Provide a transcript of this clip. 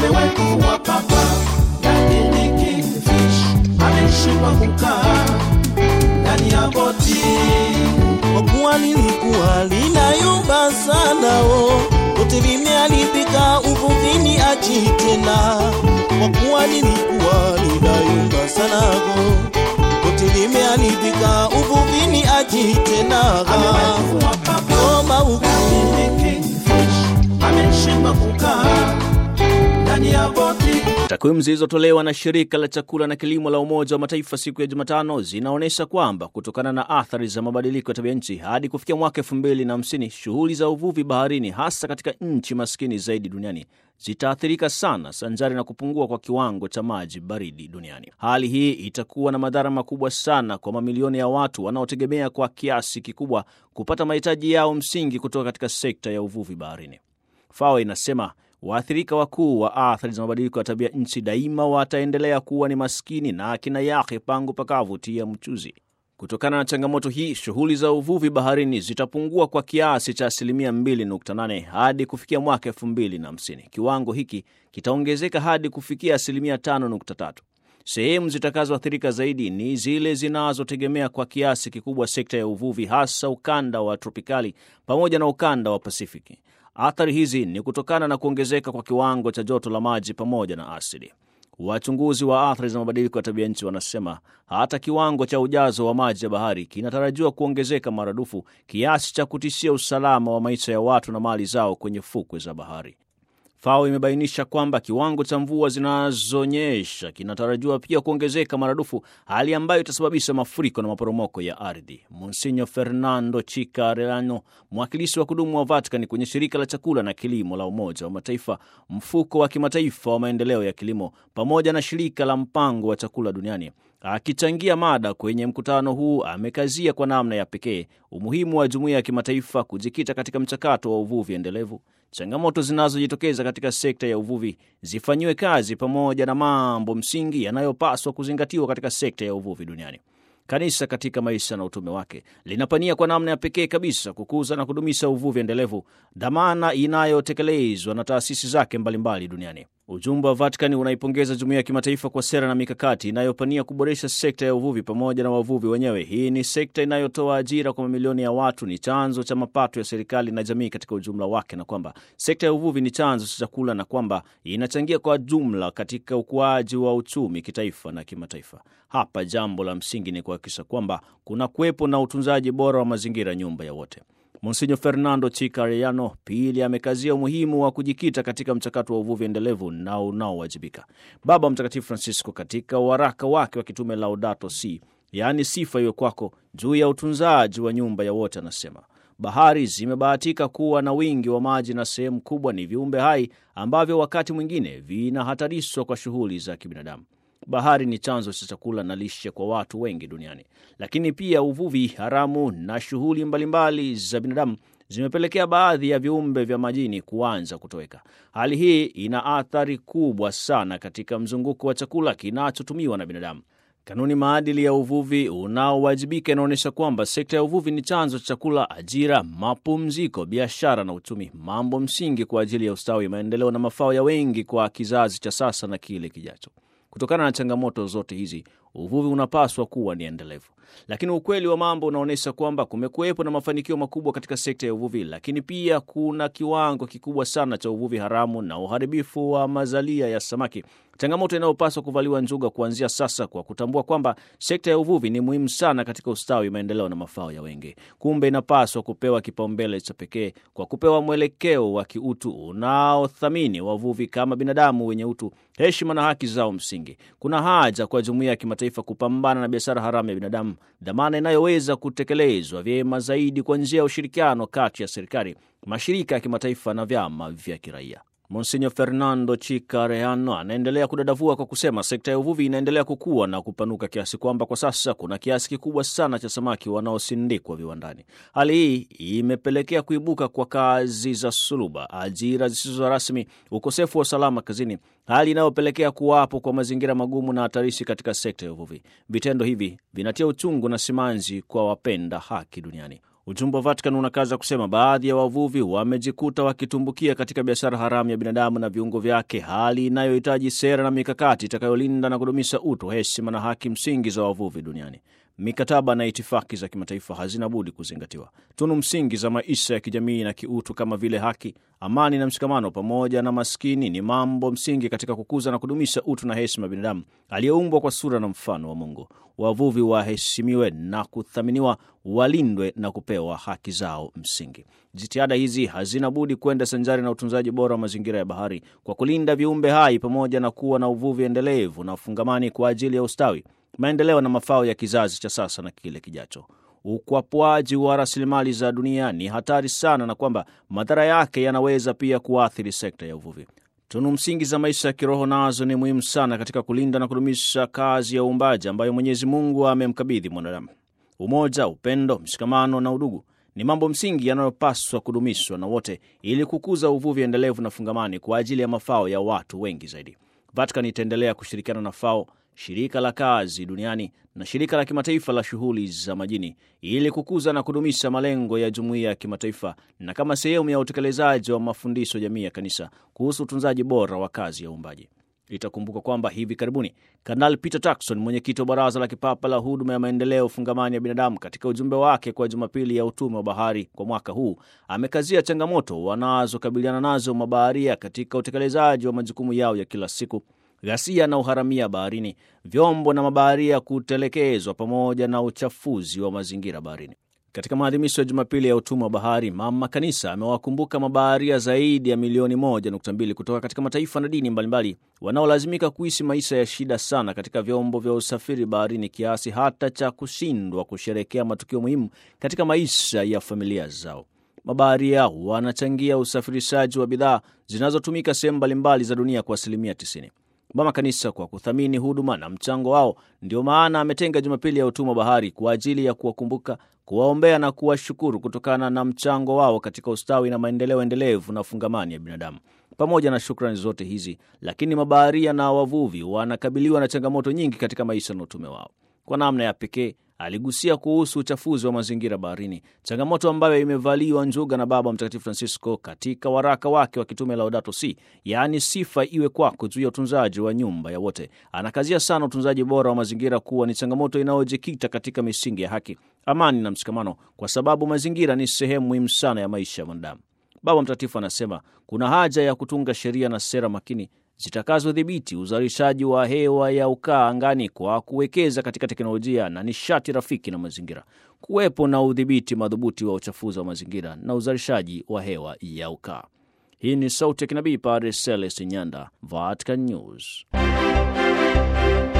amewahi kuvua papa, lakini kingfish ameshindwa kukaa ndani ya boti. kwa kuwa lilikuwa linayumba sana o lote limeharibika uvuvini aji tena kwa kuwa lilikuwa linayumba sana o lote limeharibika uvuvini aji tena Amewahi kuvua papa, Omba huku lakini kingfish ameshindwa kukaa ndani ya boti. Takwimu zilizotolewa na shirika la chakula na kilimo la Umoja wa Mataifa siku ya Jumatano zinaonyesha kwamba kutokana na athari za mabadiliko ya tabia nchi hadi kufikia mwaka elfu mbili na hamsini shughuli za uvuvi baharini hasa katika nchi maskini zaidi duniani zitaathirika sana sanjari na kupungua kwa kiwango cha maji baridi duniani. Hali hii itakuwa na madhara makubwa sana kwa mamilioni ya watu wanaotegemea kwa kiasi kikubwa kupata mahitaji yao msingi kutoka katika sekta ya uvuvi baharini. FAO inasema waathirika wakuu wa athari za mabadiliko ya tabia nchi daima wataendelea kuwa ni maskini na akina yake pangu pakavu tia mchuzi. Kutokana na changamoto hii, shughuli za uvuvi baharini zitapungua kwa kiasi cha asilimia 2.8 hadi kufikia mwaka 2050. Kiwango hiki kitaongezeka hadi kufikia asilimia 5.3. Sehemu zitakazoathirika zaidi ni zile zinazotegemea kwa kiasi kikubwa sekta ya uvuvi, hasa ukanda wa tropikali pamoja na ukanda wa Pasifiki. Athari hizi ni kutokana na kuongezeka kwa kiwango cha joto la maji pamoja na asidi. Wachunguzi wa athari za mabadiliko ya tabia nchi wanasema hata kiwango cha ujazo wa maji ya bahari kinatarajiwa kuongezeka maradufu kiasi cha kutishia usalama wa maisha ya watu na mali zao kwenye fukwe za bahari. FAO imebainisha kwamba kiwango cha mvua zinazonyesha kinatarajiwa pia kuongezeka maradufu, hali ambayo itasababisha mafuriko na maporomoko ya ardhi. Monsinyo Fernando Chikarelano, mwakilishi wa kudumu wa Vatican kwenye shirika la chakula na kilimo la Umoja wa Mataifa, mfuko wa kimataifa wa maendeleo ya kilimo, pamoja na shirika la mpango wa chakula duniani Akichangia mada kwenye mkutano huu, amekazia kwa namna ya pekee umuhimu wa jumuiya ya kimataifa kujikita katika mchakato wa uvuvi endelevu. Changamoto zinazojitokeza katika sekta ya uvuvi zifanyiwe kazi pamoja na mambo msingi yanayopaswa kuzingatiwa katika sekta ya uvuvi duniani. Kanisa katika maisha na utume wake linapania kwa namna ya pekee kabisa kukuza na kudumisha uvuvi endelevu, dhamana inayotekelezwa na taasisi zake mbalimbali duniani. Ujumbe wa Vatikani unaipongeza jumuiya ya kimataifa kwa sera na mikakati inayopania kuboresha sekta ya uvuvi pamoja na wavuvi wenyewe. Hii ni sekta inayotoa ajira kwa mamilioni ya watu, ni chanzo cha mapato ya serikali na jamii katika ujumla wake, na kwamba sekta ya uvuvi ni chanzo cha chakula na kwamba inachangia kwa jumla katika ukuaji wa uchumi kitaifa na kimataifa. Hapa jambo la msingi ni kuhakikisha kwamba kuna kuwepo na utunzaji bora wa mazingira, nyumba ya wote. Monsinyo Fernando Chikareyano pili amekazia umuhimu wa kujikita katika mchakato wa uvuvi endelevu na unaowajibika. Baba Mtakatifu Francisco katika waraka wake wa kitume Laudato Si, yaani sifa iwe kwako, juu ya utunzaji wa nyumba ya wote, anasema bahari zimebahatika kuwa na wingi wa maji na sehemu kubwa ni viumbe hai ambavyo wakati mwingine vinahatarishwa kwa shughuli za kibinadamu. Bahari ni chanzo cha chakula na lishe kwa watu wengi duniani, lakini pia uvuvi haramu na shughuli mbalimbali za binadamu zimepelekea baadhi ya viumbe vya majini kuanza kutoweka. Hali hii ina athari kubwa sana katika mzunguko wa chakula kinachotumiwa na binadamu. Kanuni maadili ya uvuvi unaowajibika inaonyesha kwamba sekta ya uvuvi ni chanzo cha chakula, ajira, mapumziko, biashara na uchumi, mambo msingi kwa ajili ya ustawi, maendeleo na mafao ya wengi kwa kizazi cha sasa na kile kijacho. Kutokana na changamoto zote hizi, uvuvi unapaswa kuwa ni endelevu, lakini ukweli wa mambo unaonyesha kwamba kumekuwepo na mafanikio makubwa katika sekta ya uvuvi, lakini pia kuna kiwango kikubwa sana cha uvuvi haramu na uharibifu wa mazalia ya samaki, changamoto inayopaswa kuvaliwa njuga kuanzia sasa, kwa kutambua kwamba sekta ya uvuvi ni muhimu sana katika ustawi, maendeleo na mafao ya wengi. Kumbe inapaswa kupewa kipaumbele cha pekee kwa kupewa mwelekeo wa kiutu unaothamini wavuvi kama binadamu wenye utu, heshima na haki zao msingi. Kuna haja kwa jumuiya ya kimataifa kupambana na biashara haramu ya binadamu, dhamana inayoweza kutekelezwa vyema zaidi kwa njia ya ushirikiano kati ya serikali, mashirika ya kimataifa na vyama vya kiraia. Monsinyo Fernando Chikareyano anaendelea kudadavua kwa kusema sekta ya uvuvi inaendelea kukua na kupanuka kiasi kwamba kwa sasa kuna kiasi kikubwa sana cha samaki wanaosindikwa viwandani. Hali hii imepelekea kuibuka kwa kazi za suluba, ajira zisizo rasmi, ukosefu wa usalama kazini, hali inayopelekea kuwapo kwa mazingira magumu na hatarishi katika sekta ya uvuvi. Vitendo hivi vinatia uchungu na simanzi kwa wapenda haki duniani. Ujumbe wa Vatican unakaza kusema baadhi ya wavuvi wamejikuta wakitumbukia katika biashara haramu ya binadamu na viungo vyake, hali inayohitaji sera na mikakati itakayolinda na kudumisha utu, heshima na haki msingi za wavuvi duniani. Mikataba na itifaki za kimataifa hazina budi kuzingatiwa. Tunu msingi za maisha ya kijamii na kiutu kama vile haki, amani na mshikamano pamoja na maskini ni mambo msingi katika kukuza na kudumisha utu na heshima ya binadamu aliyeumbwa kwa sura na mfano wa Mungu. Wavuvi waheshimiwe na kuthaminiwa, walindwe na kupewa haki zao msingi. Jitihada hizi hazina budi kwenda sanjari na utunzaji bora wa mazingira ya bahari kwa kulinda viumbe hai pamoja na kuwa na uvuvi endelevu na ufungamani kwa ajili ya ustawi maendeleo na mafao ya kizazi cha sasa na kile kijacho. Ukwapwaji wa rasilimali za dunia ni hatari sana, na kwamba madhara yake yanaweza pia kuathiri sekta ya uvuvi. Tunu msingi za maisha ya kiroho nazo ni muhimu sana katika kulinda na kudumisha kazi ya uumbaji ambayo Mwenyezi Mungu amemkabidhi mwanadamu. Umoja, upendo, mshikamano na udugu ni mambo msingi yanayopaswa kudumishwa na wote ili kukuza uvuvi endelevu na fungamani kwa ajili ya mafao ya watu wengi zaidi. Vatican itaendelea kushirikiana na FAO shirika la kazi duniani na shirika la kimataifa la shughuli za majini ili kukuza na kudumisha malengo ya jumuiya ya kimataifa na kama sehemu ya utekelezaji wa mafundisho jamii ya kanisa kuhusu utunzaji bora wa kazi ya uumbaji. Itakumbuka kwamba hivi karibuni Kanali Peter Turkson, mwenyekiti wa Baraza la Kipapa la Huduma ya Maendeleo Fungamani ya Binadamu, katika ujumbe wake kwa Jumapili ya Utume wa Bahari kwa mwaka huu, amekazia changamoto wanazokabiliana nazo mabaharia katika utekelezaji wa majukumu yao ya kila siku ghasia na uharamia baharini, vyombo na mabaharia kutelekezwa, pamoja na uchafuzi wa mazingira baharini. Katika maadhimisho ya Jumapili ya utumwa wa bahari, Mama Kanisa amewakumbuka mabaharia zaidi ya milioni moja nukta mbili kutoka katika mataifa na dini mbalimbali wanaolazimika kuishi maisha ya shida sana katika vyombo vya usafiri baharini kiasi hata cha kushindwa kusherekea matukio muhimu katika maisha ya familia zao. Mabaharia wanachangia usafirishaji wa bidhaa zinazotumika sehemu mbalimbali za dunia kwa asilimia 90. Mama Kanisa kwa kuthamini huduma na mchango wao, ndio maana ametenga Jumapili ya utumwa bahari kwa ajili ya kuwakumbuka, kuwaombea na kuwashukuru kutokana na mchango wao katika ustawi na maendeleo endelevu na fungamani ya binadamu. Pamoja na shukrani zote hizi, lakini mabaharia na wavuvi wanakabiliwa na changamoto nyingi katika maisha na utume wao. Kwa namna ya pekee aligusia kuhusu uchafuzi wa mazingira baharini, changamoto ambayo imevaliwa njuga na Baba Mtakatifu Francisco katika waraka wake wa kitume Laudato Si, yaani sifa iwe kwako, juu ya utunzaji wa nyumba ya wote. Anakazia sana utunzaji bora wa mazingira kuwa ni changamoto inayojikita katika misingi ya haki, amani na mshikamano, kwa sababu mazingira ni sehemu muhimu sana ya maisha ya mwanadamu. Baba Mtakatifu anasema kuna haja ya kutunga sheria na sera makini zitakazodhibiti uzalishaji wa hewa ya ukaa angani kwa kuwekeza katika teknolojia na nishati rafiki na mazingira, kuwepo na udhibiti madhubuti wa uchafuzi wa mazingira na uzalishaji wa hewa ya ukaa. Hii ni sauti ya kinabii Padre Celeste Nyanda, Vatican News.